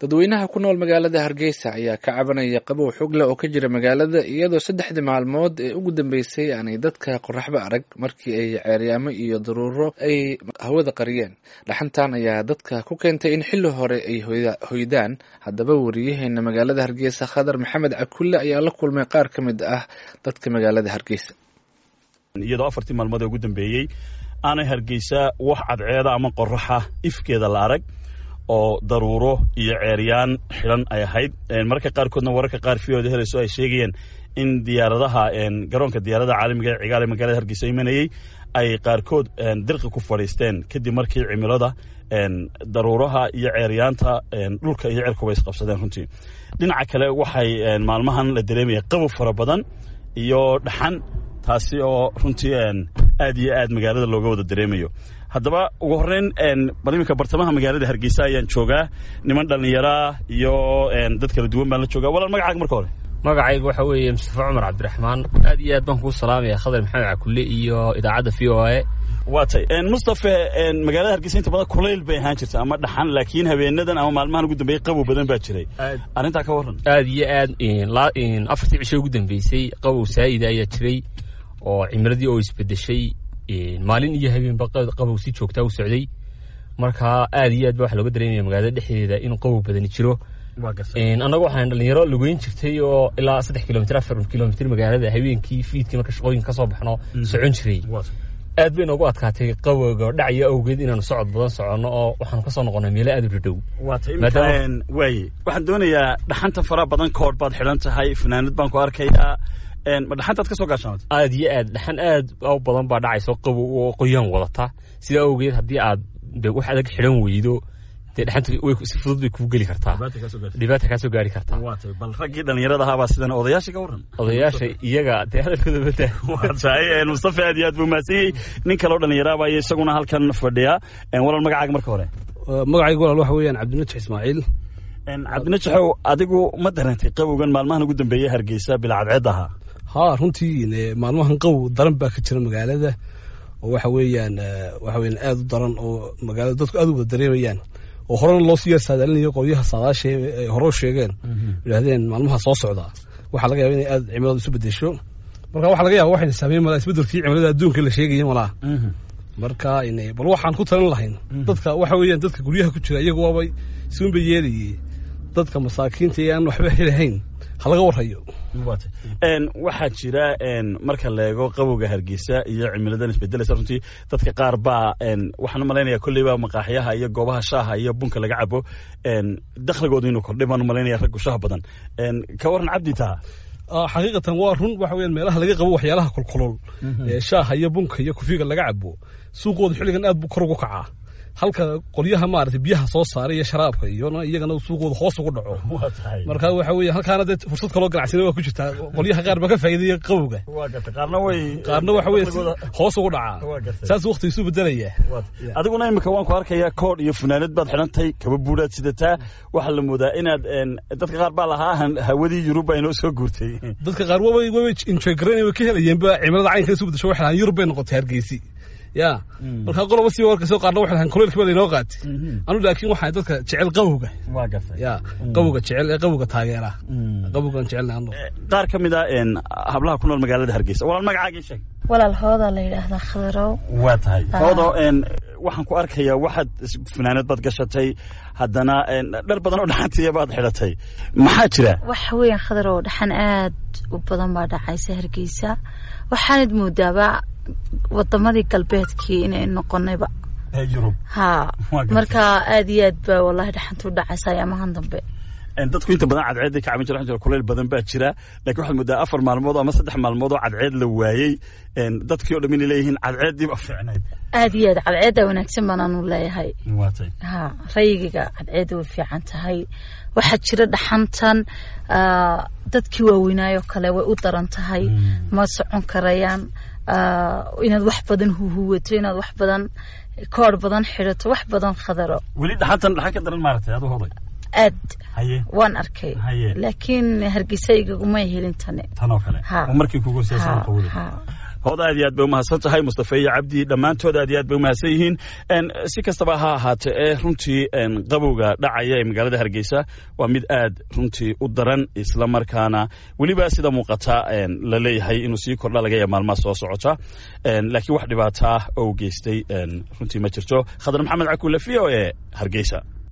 dadweynaha ku nool magaalada hargeysa ayaa ka cabanaya qabow xog leh oo ka jira magaalada iyadoo saddexdii maalmood ee ugu dambeysay aanay dadka qoraxba arag markii ay ceeryaamo iyo daruuro ay hawada qariyeen dhaxantan ayaa dadka ku keentay in xilli hore ay hoydaan haddaba wariyaheena magaalada hargeysa khadar maxamed cakulle ayaa la kulmay qaar ka mid ah dadka magaalada hargeysa iyadoo afartii maalmood ee ugu dambeeyey aanay hargeysa wax cadceeda ama qoraxa ifkeeda la arag oo daruuro iyo ceeryaan xidhan ay ahayd mararka qaarkoodna wararka qaar viyooda helayso ay sheegayeen in diyaaradaha garoonka diyaaradaha caalamiga ee cigaal ee magaalada hargeysa imanayey ay qaarkood dirqi ku fadhiisteen kadib markii cimilada daruuraha iyo ceeryaanta dhulka iyo cirkuba isqabsadeen runtii dhinaca kale waxay maalmahan la dareemaya qabow fara badan iyo dhaxan taasi oo runtii aad iyo aad magaalada looga wada dareemayo haddaba ugu horreyn bal iminka bartamaha magaalada hargeysa ayaan joogaa niman dhallinyaraa iyo dad kala duwan baan la joogaa walaal magacaaga marka hore magacayga waxa weeye mustafa cumar cabdiraxmaan aad iyo aad baan kuu salaamaya khadar maxamed cakulle iyo idaacadda v o a waa tay mustafe magaalada hargeysa inta badan kulayl bay ahaan jirta ama dhaxan laakiin habeenadan ama maalmahan ugu dambeeyey qabow badan baa jiray arrintaa ka warran aad iyo aad afartii cisho ugu dambeysay qabow saa'ida ayaa jiray oo cimiladii oo isbedeshay maalin iyo habeenba qabow si joogtaa u socday marka aad iyo aad ba waxa looga dareemaya magaalada dhexdeeda in qabow badani jiro annaga waxaan dhalinyaro lugeyn jirtay oo ilaa saddex kilomitr afar kilomitr magaalada habeenkii fiidkii marka shaqooyinka ka soo baxno socon jiray aad bay noogu adkaatay qabowga dhacya awgeed inaanu socod badan soconno oo waxaanu kasoo noqonay meelo aad u dhadhow waaye waxaan doonayaa dhaxanta faraha badan koodh baad xidhan tahay fanaanad baan ku arkayaa ma dhaxantaad ka soo gaashaamata aad iyo aad dhaxan aad u badan baa dhacayso qabow oo qoyaan wadata sidaa awgeed haddii aad de wax adag xidhan weydo dee dhaxanta si fudud bay kuu geli kartaa dhibaata kaa soo gaari kartaa bal raggii dhallinyarada ahaabaa sidan odayaasha ka warran odayaasha iyaga dee hadalkooda bada waa tahay mustafa aad iyo aad buu mahadsan nin kaloo dhallinyaraaba iyo isaguna halkan fadhiya walaal magacaaga marka hore magacayga walaal waxa weeyaan cabdinajax ismaaciil cabdinajaxow adigu ma dareentay qabowgan maalmahan ugu dambeeyey hargeysa bila cadceed ahaa haa runtii maalmahan qabow daran baa ka jira magaalada oo waxa weeyaan waxa weeyaan aad u daran oo magaalada dadku aad u wada dareemayaan oo horena loo sii yarsaadaalinayo qolyaha saadaasha ay hore u sheegeen yidhahdeen maalmaha soo socda waxaa laga yaba inay aad cimiladu isu bedesho marka waxa laga yaba waxayna saameyn malaa isbedelkii cimilada adduunka la sheegaya malaa marka bal waxaan ku talin lahayn dadka waxa weeyaan dadka guryaha ku jira iyagu waabay siunba yeelayay dadka masaakiinta ee aan waxba helahayn ha laga warhayo waxaa jira marka la eego qabowga hargeysa iyo cimiladan isbedelaysa runtii dadka qaar baa waxaan u malaynaya kolleyba maqaaxyaha iyo goobaha shaaha iyo bunka laga cabo dakhligooda inuu kordhay baan u malaynaya raggu shaah badan ka warran cabdi taa xaqiiqatan waa run waxa weeyaan meelaha laga qabo waxyaalaha kulkulul ee shaaha iyo bunka iyo kufiga laga cabo suuqooda xilligan aad buu kor ugu kacaa halka qolyaha maarata biyaha soo saaray iyo sharaabka iyona iyagana suuqooda hoos ugu dhaco marka waxa weeye halkaana dee fursad kaloo ganacsina waa ku jirtaa qolyaha qaar baa ka faa'iidaya qabowga qaarna waxa weye hoos ugu dhacaa saas waqti isu bedelaya adiguna imika waan ku arkayaa koodh iyo funaanad baad xidhantay kaba buuraad sidataa waxaa la moodaa inaad dadka qaar baa lahaa hawadii yurub baa inoo soo guurtay dadka qaar wabay wabay enjoy garayn way ka helayeenba cimilada caynka isu bedesho waxay lahaan yurub bay noqotay hargeysi ya markaa qoloba si warkasoo qaarna waxay lahaan kuleylka baa laynoo qaatay anu laakiin waxaa dadka jecel qawowga ya qawowga jecel ee qawowga taageera qawowgan jecelna anu qaar ka mid a hablaha ku nool magaalada hargeysa walaal magacaagii sheeg walaal hooda la yidhaahdaa khadarow waa tahay hoodo waxaan ku arkayaa waxaad fanaanad baad gashatay haddana dhar badan oo dhaxantiya baad xidhatay maxaa jira waxa weeyaan khadarow dhaxan aad u badan baa dhacaysa hargeysa waxaanad moodaaba wadamadii galbeedkii inay noqonayba ha marka aad iyo aad baa wallahi dhaxanta u dhacaysa ayaamahan dambe dadku inta badan cadceeday ka cabin jira jira kuleyl badan baa jira laakiin waxaad moodaa afar maalmood ama saddex maalmood oo cadceed la waayey dadkii o dham inay leeyihiin cadceeddii ba fiicnayd aad iyo aad cadceedda wanaagsan baan anu leeyahay ha rayigiga cadceedda way fiican tahay waxaa jira dhaxantan dadkii waaweynaayoo kale way u daran tahay ma socon karayaan inaad wax badan huhuwato inaad wax badan koor badan xidhato wax badan khadaro weli dhaxantan dhaxan ka daran maaragtay adu hoday aad waan arkay laakiin hargeysa igagumay helin tane tanoo kale markii kugu hood aad iyo aad bay umahadsan tahay mustafa iyo cabdi dhammaantood aad iyo aad bay umahadsan yihiin si kastaba ha ahaatee ee runtii qabowga dhacaya ee magaalada hargeysa waa mid aad runtii u daran isla markaana weliba sida muuqata la leeyahay inuu sii kordha laga yaaba maalmaha soo socota laakiin wax dhibaataa oo geystay runtii ma jirto khadar maxamed cakuule v o e hargeysa